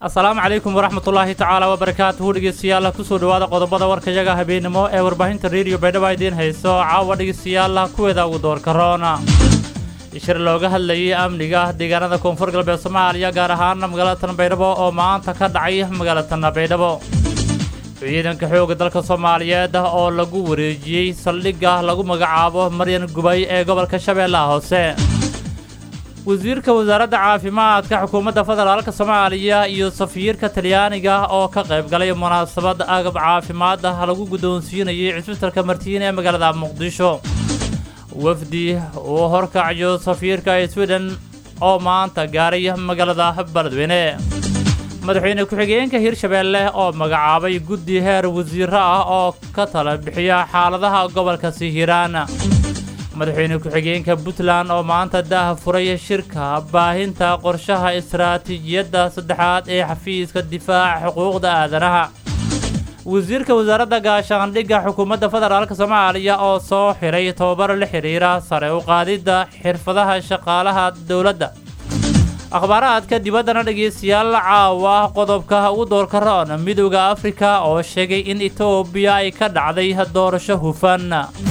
asalaamu calaykum waraxmatullaahi tacaala wabarakaatuhu dhegeystayaal kusoo dhowaada qodobada warkayaga habeenimo ee warbaahinta rediyo baydhabo idiin hayso caawa dhegeystayaal kuweeda ugu doorka roona shir looga hadlayay amniga deegaanada koonfur galbeed soomaaliya gaar ahaan magaalada tan baydhabo oo maanta ka dhacay magaalada tan baydhabo ciidanka xoogga dalka soomaaliyeed oo lagu wareejiyey saldhigga lagu magacaabo maryan gubay ee gobolka shabeellaha hoose wasiirka wasaaradda caafimaadka xukuumadda federaalka soomaaliya iyo safiirka talyaaniga oo ka qayb galay munaasabad agab caafimaad ah lagu guddoonsiinayay cisbitalka martiin ee magaalada muqdisho wafdi uu horkacayo safiirka sweden oo maanta gaaray magaalada beledweyne madaxweyne ku-xigeenka hirshabeelle oo magacaabay guddi heer wasiiro ah oo ka tala bixiya xaaladaha gobolka hiiraan madaxweyne ku-xigeenka puntland oo maanta daah furay shirka baahinta qorshaha istaraatiijiyadda saddexaad ee xafiiska difaaca xuquuqda aadanaha wasiirka wasaaradda gaashaandhigga xukuumadda federaalk soomaaliya oo soo xiray tobabar la xidhiira sare u qaadidda xirfadaha shaqaalaha dowladda akhbaaraadka dibaddana dhegeystayaal caawa qodobka ugu doorka roon midowda afrika oo sheegay in etoobiya ay ka dhacday doorasho hufan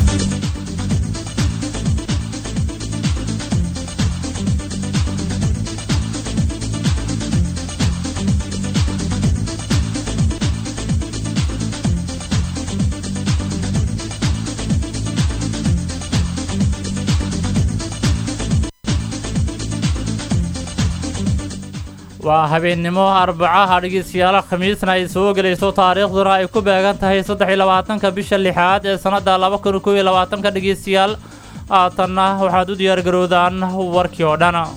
waa habeennimo arbacaha dhegeystayaal khamiisna ay soo gelayso taariikhduna ay ku beegan tahay saddex iyo labaatanka bisha lixaad ee sannadda laba kun kow iyo labaatanka dhegeystayaal haatanna waxaad u diyaargarowdaan warkii oo dhan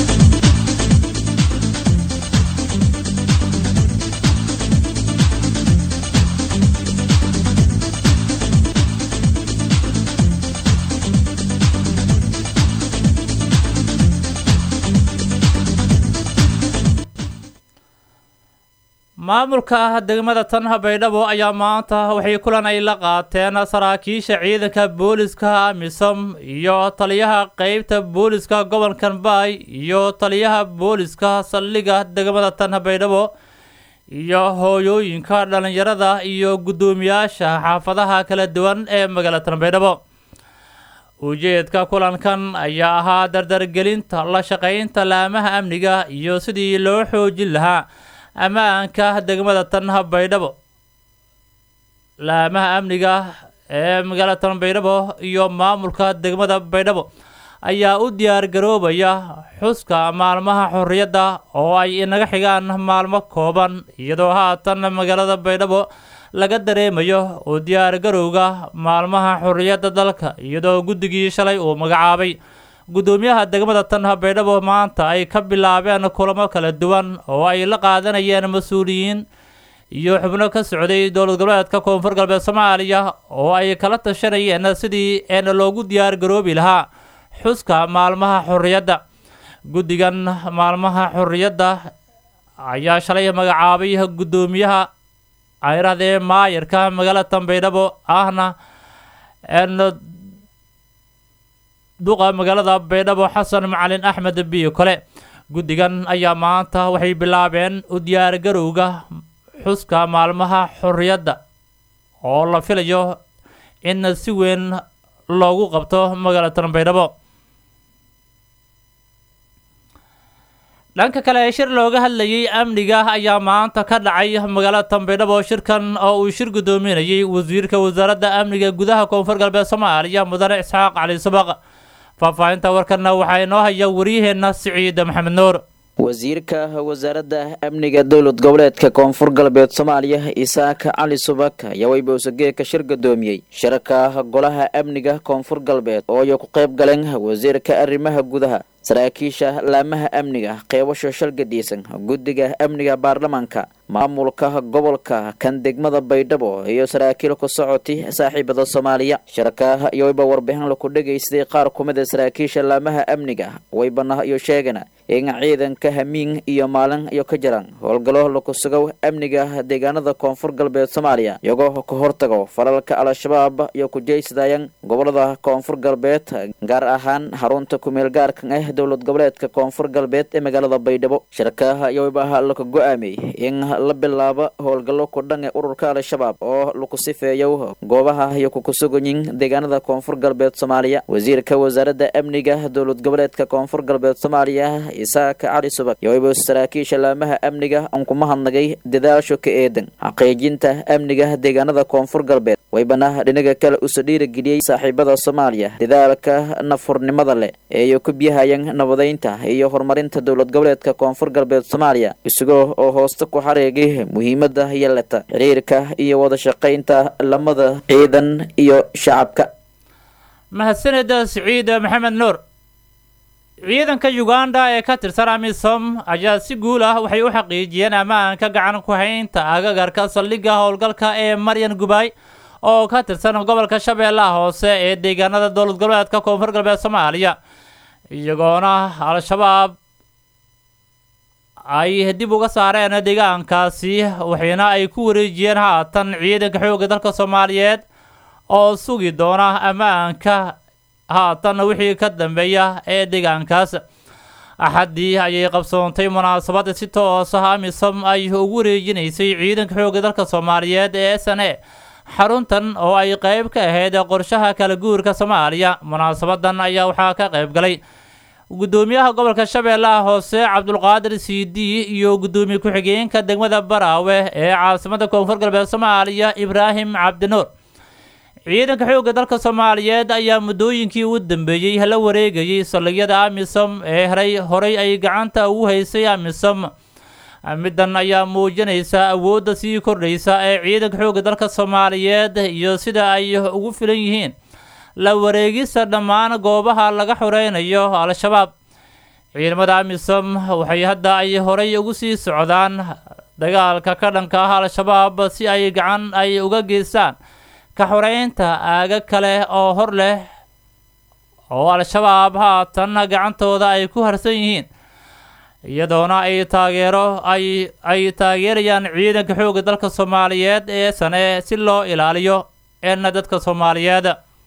maamulka degmada tanha baydhabo ayaa maanta waxay kulan ay la qaateen saraakiisha ciidanka booliska amisom iyo taliyaha qeybta booliska gobolkan baay iyo taliyaha booliska saldhigga degmada tanha baydhabo iyo hooyooyinka dhallinyarada iyo guddoomiyaasha xaafadaha kala duwan ee magaalada tan baydhabo ujeedka kulankan ayaa ahaa dardargelinta la shaqaynta laamaha amniga iyo sidii loo xoojin lahaa ammaanka degmada tanha baydhabo laamaha amniga ee magaalada tan baydhabo iyo maamulka degmada baydhabo ayaa u diyaar garoobaya xuska maalmaha xorriyadda oo ay inaga xigaan maalmo kooban iyadoo haatan magaalada baydhabo laga dareemayo u diyaar garowga maalmaha xorriyadda dalka iyadoo guddigii shalay uu magacaabay guddoomiyaha degmada tanha baydhabo maanta ay ka bilaabeen kulamo kala duwan oo ay la qaadanayeen mas-uuliyiin iyo xubno ka socday dowlad goboleedka koonfur galbeed soomaaliya oo ay kala tashanayeen sidii een loogu diyaar garoobi lahaa xuska maalmaha xorriyadda guddigan maalmaha xorriyadda ayaa shalay magacaabay guddoomiyaha ayrahdee maayarka magaalada tan baydhabo ahna duqa magaalada baydhabo xasan macalin axmed biyo kole guddigan ayaa maanta waxay bilaabeen u diyaar garowga xuska maalmaha xorriyadda oo la filayo in si weyn loogu qabto magaalada tan baydhabo dhanka kale shir looga hadlayay amniga ayaa maanta ka dhacay magaalada tan baydhabo shirkan oo uu shir guddoominayay wasiirka wasaaradda amniga gudaha koonfur galbeed soomaaliya mudane isxaaq cali subaq faahfaahinta warkanna waxaa inoo haya waryaheenna siciid maxamed nuur wasiirka wasaaradda amniga dowlad goboleedka koonfur galbeed soomaaliya isaaq cali subak ayaa weybowsageeka shir gudoomiyey shirka golaha amniga koonfur galbeed oo ay ku qayb galeen wasiirka arrimaha gudaha saraakiisha laamaha amniga qeybasho shalgadhiisan guddiga amniga baarlamaanka maamulka gobolka kan degmada baydhabo iyo saraakiil ku socoti saaxiibada soomaaliya shirka iyo wayba warbixin laku dhegaystay qaar kumida saraakiisha laamaha amniga waybana iyo sheegana in ciidanka hamiin iyo maalin iyo ka jiraan howlgallo laku sugo amniga deegaanada koonfur galbeed soomaaliya iyagoo ka hortago falalka al-shabaab iyo kujaysadayaan gobolada koonfur galbeed gaar ahaan xarunta kumeel gaarkan ah dowlad goboleedka koonfur galbeed ee magaalada baydhabo shirka yowbah laka go-aamiyey in la bilaabo howlgallo kudhan ee ururka al-shabaab oo laku sifeeyo goobaha iyo kukusuganyin deegaanada koonfur galbeed soomaaliya wasiirka wasaaradda amniga dowlad goboleedka koonfur galbeed soomaaliya isaak cali subag yowba saraakiisha laamaha amniga aan kuma hadnagay dadaasho ka eedan xaqiijinta amniga deegaanada koonfur galbeed waybana dhinaga kale usa dhiirageliyey saaxiibada soomaaliya dadaalka nafurnimada leh ee ku biyahayaan nabadeynta iyo horumarinta dowlad goboleedka koonfur galbeed soomaaliya isagoo oo hoosta ku xareegay muhiimada yeelata xiriirka iyo wada shaqaynta lamada ciidan iyo shacabka mahadsaneda siciid maxamed nuur ciidanka uganda ee ka tirsan amisom ayaa si guul ah waxay u xaqiijiyeen ammaanka gacan ku haynta agagarka saldhigga howlgalka ee maryan gubay oo ka tirsan gobolka shabeellaha hoose ee deegaanada dowlad goboleedka koonfur galbeed soomaaliya iyagoona al-shabaab ay dib uga saareen deegaankaasi waxayna ay ku wareejiyeen haatan ciidanka xoogga dalka soomaaliyeed oo sugi doona ammaanka haatan wixii ka dambeeya ee deegaankaas axaddii ayay qabsoontay munaasabad si toos ah amisom ay ugu wareejinaysay ciidanka xoogga dalka soomaaliyeed ee s n a xaruntan oo ay qeyb ka ahayd qorshaha kala guurka soomaaliya munaasabadan ayaa waxaa ka qayb galay guddoomiyaha gobolka shabeellaha hoose cabdulqaadir c d iyo guddoomiye ku-xigeenka degmada baraawe ee caasimada koonfur galbeed soomaaliya ibraahim cabdinuur ciidanka xoogga dalka soomaaliyeed ayaa muddooyinkii ugu dambeeyey la wareegayay saldhigyada amisom ee heray horay ay gacanta ugu haysay amisom middan ayaa muujinaysa awoodda sii kordhaysa ee ciidanka xoogga dalka soomaaliyeed iyo sida ay ugu filan yihiin la wareegista dhammaan goobaha laga xoreynayo al-shabaab ciidamada amisom waxay hadda ay horay ugu sii socdaan dagaalka ka dhanka ah al-shabaab si ay gacan ay uga geystaan ka xoreynta aaga kale oo hor leh oo al-shabaab haatan gacantooda ay ku harsan yihiin iyadoona ay taageero ay ay taageerayaan ciidanka xoogga dalka soomaaliyeed ee sane si loo ilaaliyo eena dadka soomaaliyeed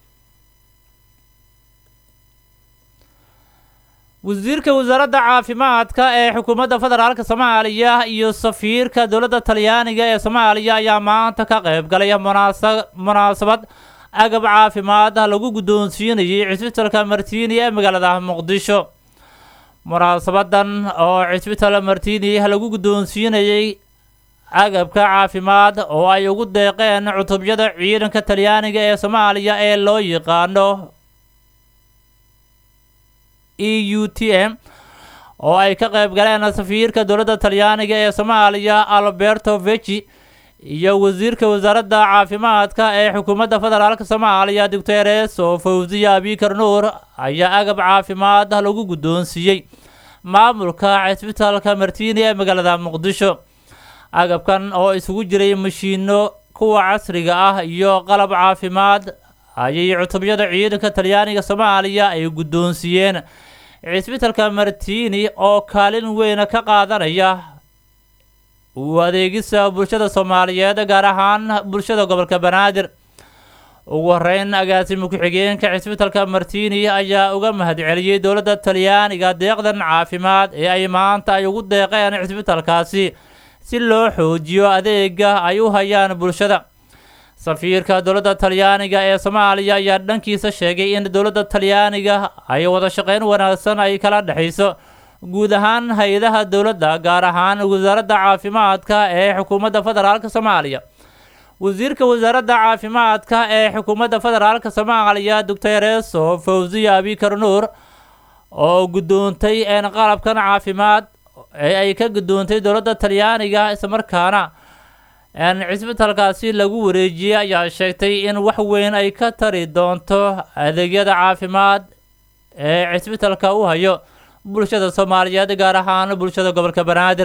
wasiirka wasaaradda caafimaadka ee xukuumadda federaalka soomaaliya iyo safiirka dowladda talyaaniga ee soomaaliya ayaa maanta ka qayb galay munaasa munaasabad agab caafimaad ah lagu guddoonsiinayay cisbitalka martiini ee magaalada muqdisho munaasabadan oo cisbital martiini lagu guddoonsiinayay agabka caafimaad oo ay ugu deeqeen cutubyada ciidanka talyaaniga ee soomaaliya ee loo yaqaano e u t m oo ay ka qayb galeen safiirka dowladda talyaaniga ee soomaaliya alberto vechi iyo wasiirka wasaaradda caafimaadka ee xukuumadda federaalka soomaaliya doctores oo fawziya abikar nuur ayaa agab caafimaad lagu guddoonsiiyey maamulka cisbitaalka martiini ee magaalada muqdisho agabkan oo isugu jiray mashiino kuwa casriga ah iyo qalab caafimaad ayay cutubyada ciidanka talyaaniga soomaaliya ay guddoonsiiyeen cisbitalka martiini oo kaalin weyn ka qaadanaya u adeegisa bulshada soomaaliyeed gaar ahaan bulshada gobolka banaadir ugu horeyn agaasimo ku-xigeenka cisbitalka martiini ayaa uga mahadceliyey dowladda talyaaniga deeqdan caafimaad ee ay maanta ay ugu deeqeen cisbitalkaasi si loo xoojiyo adeega ay u hayaan bulshada safiirka dowladda talyaaniga ee soomaaliya ayaa dhankiisa sheegay in dowladda talyaaniga ay wada shaqeyn wanaagsan ay kala dhexayso guud ahaan hay-adaha dowladda gaar ahaan wasaaradda caafimaadka ee xukuumadda federaalka soomaaliya wasiirka wasaaradda caafimaadka ee xukuumadda federaalka soomaaliya doctoreso fawziya abikar nuur oo guddoontay een qalabkan caafimaad ee ay ka guddoontay dowladda talyaaniga islamarkaana cisbitalkaasi lagu wareejiyey ayaa sheegtay in wax weyn ay ka tari doonto adeegyada caafimaad ee cisbitalka u hayo bulshada soomaaliyeed gaar ahaan bulshada gobolka banaadir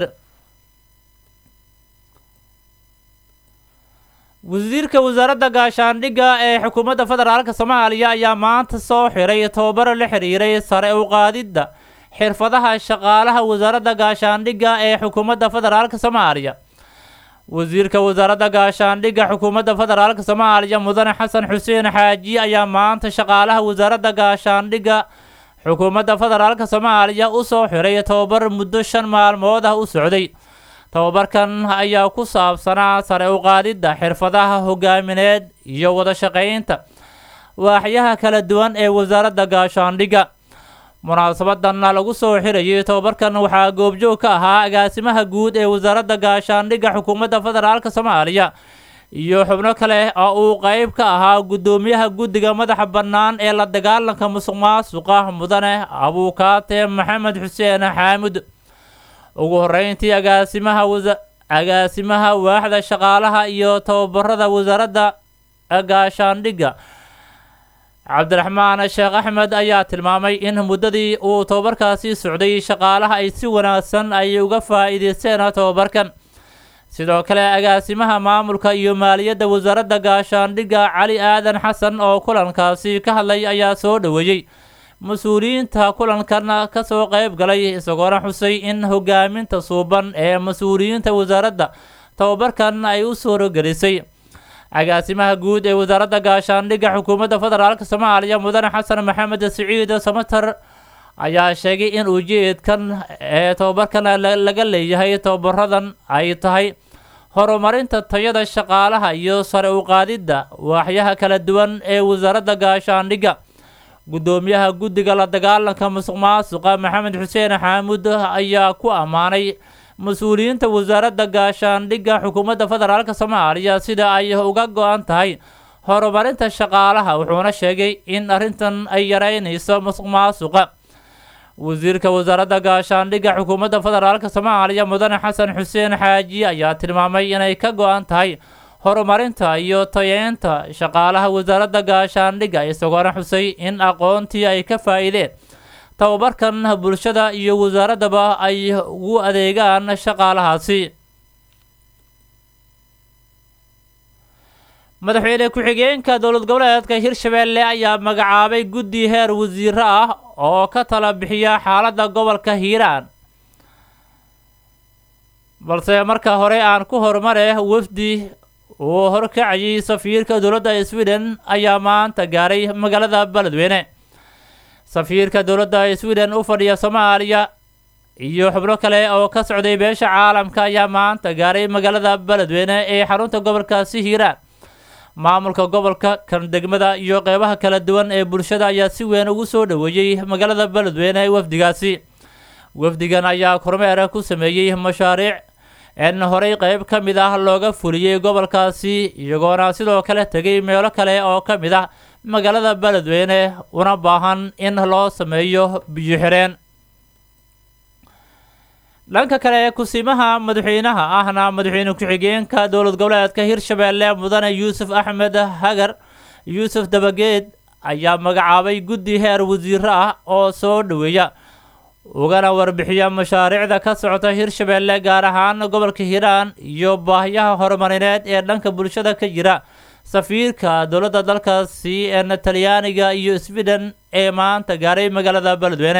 wasiirka wasaaradda gaashaandhigga ee xukuumadda federaalka soomaaliya ayaa maanta soo xiray tobabaro la xiriiray sare u qaadidda xirfadaha shaqaalaha wasaaradda gaashaandhigga ee xukuumadda federaalk soomaaliya wasiirka wasaaradda gaashaandhigga xukuumadda federaalk soomaaliya mudane xasan xuseen xaaji ayaa maanta shaqaalaha wasaaradda gaashaandhigga xukuumadda federaalk soomaaliya usoo xiray tobabar muddo shan maalmood ah u socday tobabarkan ayaa ku saabsanaa sare u qaadidda xirfadaha hogaamineed iyo wada shaqaynta waaxyaha kala duwan ee wasaaradda gaashaandhigga munaasabadan lagu soo xirayay tobabarkan waxaa goobjoog ka ahaa agaasimaha guud ee wasaaradda gaashaandhigga xukuumadda federaalk soomaaliya iyo xubno kale oo uu qeyb ka ahaa guddoomiyaha guddiga madaxa bannaan ee la dagaalanka musuq maasuqa mudane abuukaate maxamed xuseen xaamud ugu horeyntii agaasimaha agaasimaha waaxda shaqaalaha iyo tababarada wasaaradda gaashaandhigga cabdiraxmaan sheekh axmed ayaa tilmaamay in muddadii uu tobabarkaasi socday shaqaalaha ay si wanaagsan ay uga faa'iideysteen tobabarkan sidoo kale agaasimaha maamulka iyo maaliyadda wasaaradda gaashaandhigga cali aadan xasan oo kulankaasi ka hadlay ayaa soo dhoweeyey mas-uuliyiinta kulankan kasoo qeyb galay isagoona xusay in hogaaminta suuban ee mas-uuliyiinta wasaaradda tobabarkan ay u suurogelisay agaasimaha guud ee wasaaradda gaashaandhigga xukuumadda federaalk soomaaliya mudane xasan maxamed siciid samatar ayaa sheegay in ujeedkan ee tobabarkan laga leeyahay tobabaradan ay tahay horumarinta tayada shaqaalaha iyo sare u qaadidda waaxyaha kala duwan ee wasaaradda gaashaandhigga guddoomiyaha guddiga la dagaalanka musuq maasuqa maxamed xuseen xaamud ayaa ku ammaanay mas-uuliyiinta wasaaradda gaashaandhigga xukuumadda federaalk soomaaliya sida ay uga go-an tahay horumarinta shaqaalaha wuxuuna sheegay in arrintan ay yareynayso musuq maasuqa wasiirka wasaaradda gaashaandhigga xukuumadda federaalk soomaaliya mudane xasan xuseen xaaji ayaa tilmaamay inay ka go-an tahay horumarinta iyo tayeynta shaqaalaha wasaaradda gaashaandhigga isagoona xusay in aqoontii ay ka faa-iideen tababarkan bulshada iyo wasaaraddaba ay ugu adeegaan shaqaalahaasi madaxweyne ku-xigeenka dowlad goboleedka hirshabeelle ayaa magacaabay guddi heer wasiiro ah oo ka tala bixiya xaaladda gobolka hiiraan balse marka hore aan ku horumare wafdi uu horkacayay safiirka dowladda sweden ayaa maanta gaaray magaalada beledweyne safiirka dowladda sweden u fadhiya soomaaliya iyo xubno kale oo ka socday beesha caalamka ayaa maanta gaaray magaalada beledweyne ee xarunta gobolkaasi hiiraan maamulka gobolka kan degmada iyo qeybaha kala duwan ee bulshada ayaa si weyn ugu soo dhoweeyey magaalada beledweyne ee wafdigaasi wafdigan ayaa kormeer ku sameeyey mashaariic in horey qeyb ka mid ah looga fuliyey gobolkaasi iyagoona sidoo kale tegay meelo kale oo ka mid ah magaalada beledweyne una baahan in loo sameeyo biyo xireen dhanka kale kusimaha madaxweynaha ahna madaxweyne ku-xigeenka dowlad goboleedka hirshabeelle mudane yuusuf axmed hagar yuusuf dabageed ayaa magacaabay guddi heer wasiiro ah oo soo dhoweeya ugana warbixiya mashaariicda ka socota hirshabeelle gaar ahaan gobolka hiiraan iyo baahiyaha horumarineed ee dhanka bulshada ka jira safiirka dowladda dalkaasi ee talyaaniga iyo sweden ee maanta gaaray magaalada beledweyne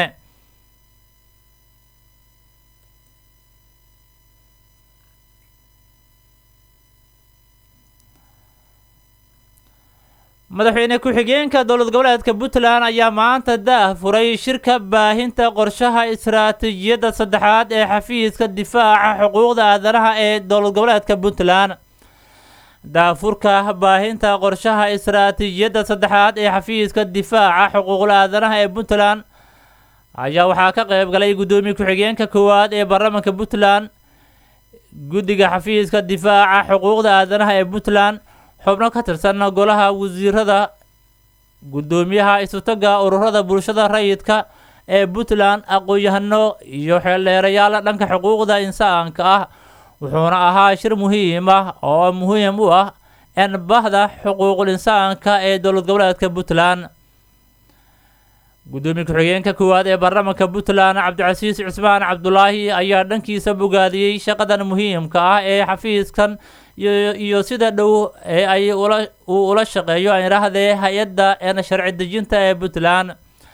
madaxweyne ku-xigeenka dowlad goboleedka puntland ayaa maanta daah furay shirka baahinta qorshaha istaraatiijiyadda saddexaad ee xafiiska difaaca xuquuqda aadanaha ee dowlad goboleedka puntland daafurka baahinta qorshaha istaraatiijiyadda saddexaad ee xafiiska difaaca xuquuqda aadanaha ee puntland ayaa waxaa ka qeyb galay guddoomiye ku-xigeenka koowaad ee baarlamaanka puntland guddiga xafiiska difaaca xuquuqda aadanaha ee puntland xubno ka tirsan golaha wasiirada guddoomiyaha isutaga ururada bulshada rayidka ee puntland aqoon-yahano iyo xeeldheerayaal dhanka xuquuqda insaanka ah wuxuuna ahaa shir muhiim ah oo muhiim u ah in bahda xuquuqul insaanka ee dowlad goboleedka puntland guddoomiye ku-xigeenka koowaad ee baarlamaanka puntland cabdicasiis cusmaan cabdulaahi ayaa dhankiisa bogaadiyey shaqadan muhiimka ah ee xafiiskan iyo sida dhow ee ay uu ula shaqeeyo aan idhaahdee hay-adda een sharci dejinta ee puntland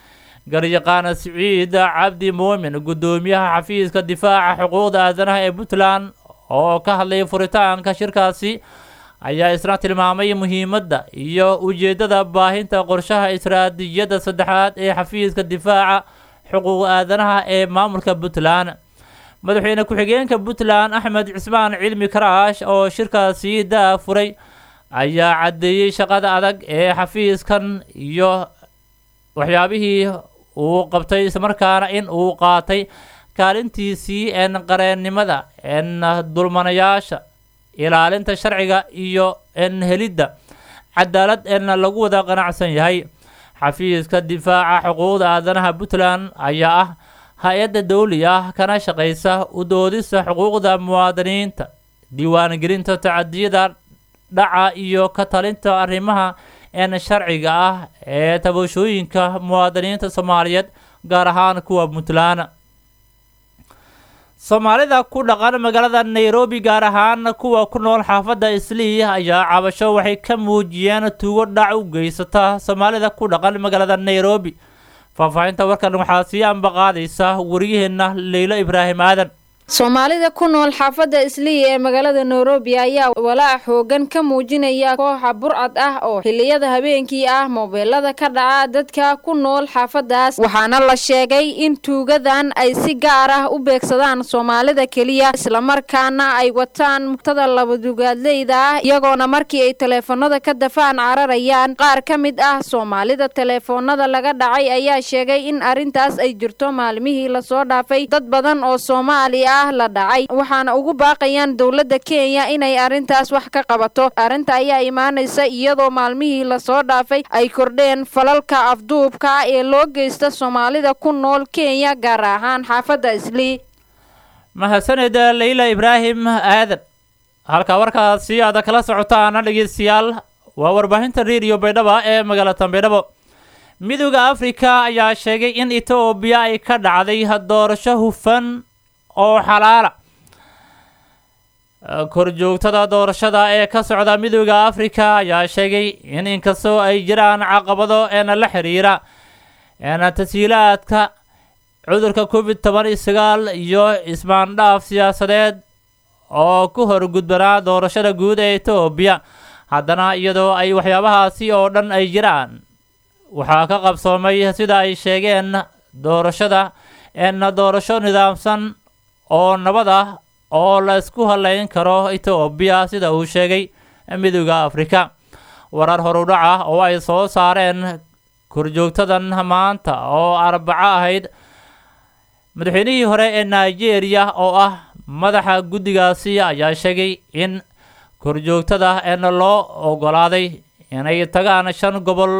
garyaqaan siciid cabdi muumin guddoomiyaha xafiiska difaaca xuquuqda aadanaha ee puntland oo ka hadlayay furitaanka shirkaasi ayaa isna tilmaamay muhiimadda iyo ujeeddada baahinta qorshaha istaraatiijiyadda saddexaad ee xafiiska difaaca xuquuq aadanaha ee maamulka puntland madaxweyne ku-xigeenka puntland axmed cismaan cilmi karaash oo shirkaasi daa furay ayaa caddeeyey shaqada adag ee xafiiskan iyo waxyaabihii uu qabtay islamarkaana in uu qaatay kaalintiisii en qareennimada en dulmanayaasha ilaalinta sharciga iyo en helidda cadaalad en lagu wada qanacsan yahay xafiiska difaaca xuquuqda aadanaha puntland ayaa ah hay-adda dawli ah kana shaqaysa u doodista xuquuqda muwaadiniinta diiwaangelinta tacadiyada dhaca iyo ka talinta arrimaha en sharciga ah ee tabashooyinka muwaadiniinta soomaaliyeed gaar ahaan kuwa puntland soomaalida ku dhaqan magaalada nairobi gaar ahaan kuwa ku nool xaafadda islii ayaa cabasho waxay ka muujiyeen tuugo dhac u geysata soomaalida ku dhaqan magaalada nairobi faahfaahinta warkan waxaa sii ambaqaadaysa wariyaheenna leylo ibraahim aadan soomaalida ku nool xaafadda islii ee magaalada nairobi ayaa walaac xoogan ka muujinaya kooxa burcad ah oo xiliyada habeenkii ah moobeelada ka dhaca dadka ku nool xaafadaas waxaana la sheegay in tuugadan ay si gaar ah u beegsadaan soomaalida keliya islamarkaana ay wataan mugtada labadugaadleyda ah iyagoona markii ay taleefanada ka dafaan cararayaan qaar ka mid ah soomaalida taleefoonada laga dhacay ayaa sheegay in arrintaas ay jirto maalmihii lasoo dhaafay dad badan oo soomaali la dhacay waxaana ugu baaqayaan dowladda kenya inay arrintaas wax ka qabato arrinta ayaa imaanaysa iyadoo maalmihii lasoo dhaafay ay kordheen falalka afduubka ah ee loo geysta soomaalida ku nool kenya gaar ahaan xaafadda islii mahadsaned leyla ibraahim aadan halka warkaasi aada kala socotaana dhegeystayaal waa warbaahinta rediyo baydhaba ee magaalada baydhabo midooda afrika ayaa sheegay in etoobiya ay ka dhacday doorasho hufan oo xalaala korjoogtada doorashada ee ka socda midooda afrika ayaa sheegay in inkastoo ay jiraan caqabado eena la xiriira eena tasiilaadka cudurka covid toban iyo sagaal iyo ismaandhaaf siyaasadeed oo ku horgudbanaa doorashada guud ee etoobiya haddana iyadoo ay waxyaabahaasi oo dhan ay jiraan waxaa ka qabsoomay sida ay sheegeen doorashada eena doorasho nidaamsan oo nabad ah oo la isku halayn karo etoobiya sida uu sheegay midooda afrika warar horudhac ah oo ay soo saareen korjoogtadan maanta oo arbaco ahayd madaxweynihii hore ee nigeria oo ah madaxa guddigaasi ayaa sheegay in korjoogtada eena loo ogolaaday inay tagaan shan gobol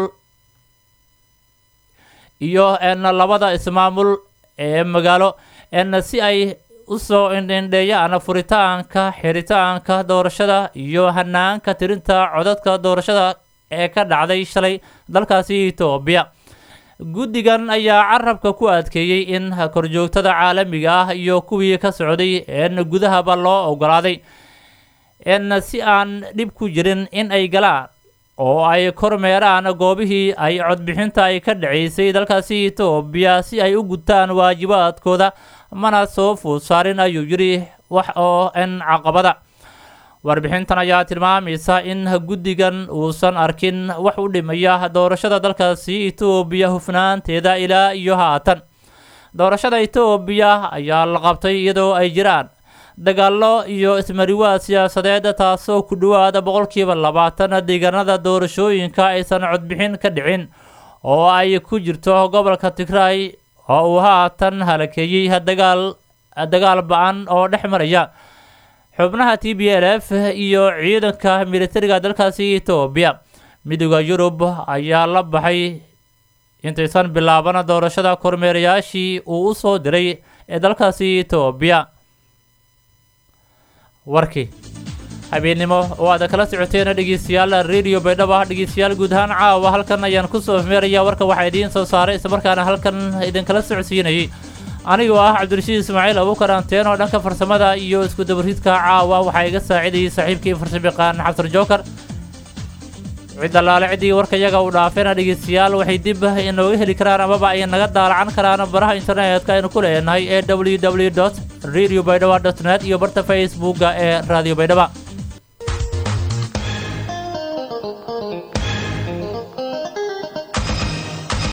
iyo eena labada ismaamul ee magaalo eena si ay usoo indhindheeyaan furitaanka xiritaanka doorashada iyo hanaanka tirinta codadka doorashada ee ka dhacday shalay dalkaasi etoobiya guddigan ayaa carabka ku adkeeyey in korjoogtada caalamiga ah iyo kuwii ka socday een gudahaba loo ogolaaday in si aan dhib ku jirin in ay galaan oo ay kormeeraan goobihii ay codbixinta ay ka dhaceysay dalkaasi etoobiya si ay u gutaan waajibaadkooda mana soo fuud saarin ayuu yidhi wax oo in caqabada warbixintan ayaa tilmaamaysa in guddigan uusan arkin wax u dhimaya doorashada dalkaasi etoobiya hufnaanteeda ilaa iyo haatan doorashada etoobiya ayaa la qabtay iyadoo ay jiraan dagaallo iyo ismariwaad siyaasadeed taasoo ku dhowaada boqolkiiba labaatan deegaanada doorashooyinka aysan codbixin ka dhicin oo ay ku jirto gobolka tigray oo uu haatan halakeeyey dagaal dagaal ba-an oo dhex maraya xubnaha t b l f iyo ciidanka militariga dalkaasi etoobiya midooda yurub ayaa la baxay intaysan bilaaban doorashada kormeerayaashii uu u soo diray ee dalkaasi etoobiya warkii habeennimo oo aada kala socoteen dhegeystayaal radio baydhaba dhegeystayaal guud ahaan caawa halkan ayaan kusoo meeraya warka waxaa idiin soo saaray islamarkaana halkan idinkala socodsiinayay anigoo ah cabdirashiid ismaaciil abuukar anteen oo dhanka farsamada iyo isku dabaridka caawa waxaa iga saacidayay saaxiibkii farsamayaqaan xabsar jookar cid allaale ciddii warkayaga uu dhaafeena dhegeystayaal waxay dib inooga heli karaan amaba ay naga daalacan karaan baraha internetka aynu ku leenahay ee www dot radio baydhaba dot net iyo barta facebooka ee radio baydhaba